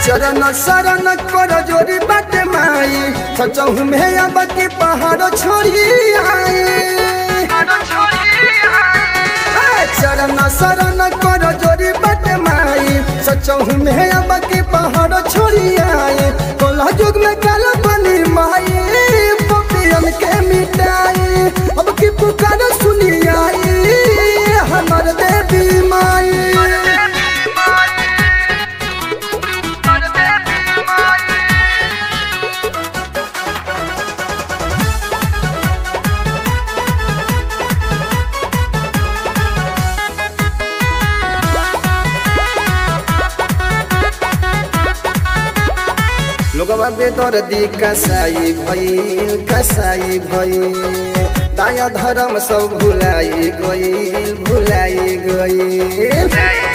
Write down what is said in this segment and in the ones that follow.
चरण शरण कर जोरी बाटे माई सचहु में अब के पहाड़ छोड़ी आई चरण शरण कर जोरी बाटे माई सचहु में अब के पहाड़ छोड़ी आई कोला जुग में काल बनी माई पपियन के मिटाई अब की पुकार सुनी आई हमर देवी माई लोगवा बेदर दी कसाई भइल कसाई भइल दाया धर्म सब भुलाई गइल भुलाई गइल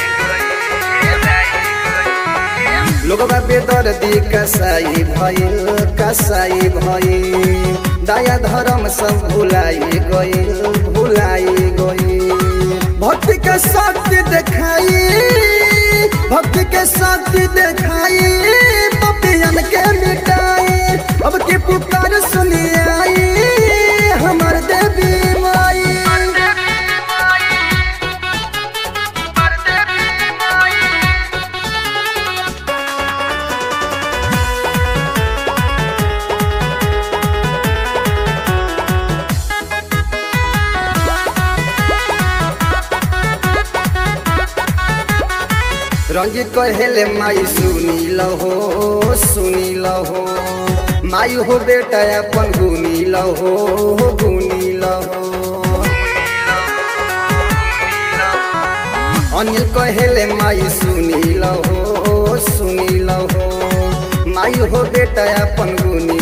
लोगवा बेदर दी कसाई भइल कसाई भइल दाया धर्म सब भुलाई गइल भुलाई गइल भक्ति के शक्ति देखाई भक्ति के शक्ति देखाई पपियन के मिटाई अब की पुकार सुनी आई हमर देवी माई रंजित कहेले माई सुनी लहो सुनी लहो माई हो बेटा अपन गुनी लहो गुनी लहो अनिल कहेले माई सुनी लहो सुनी लहो माई हो बेटा अपन गुनी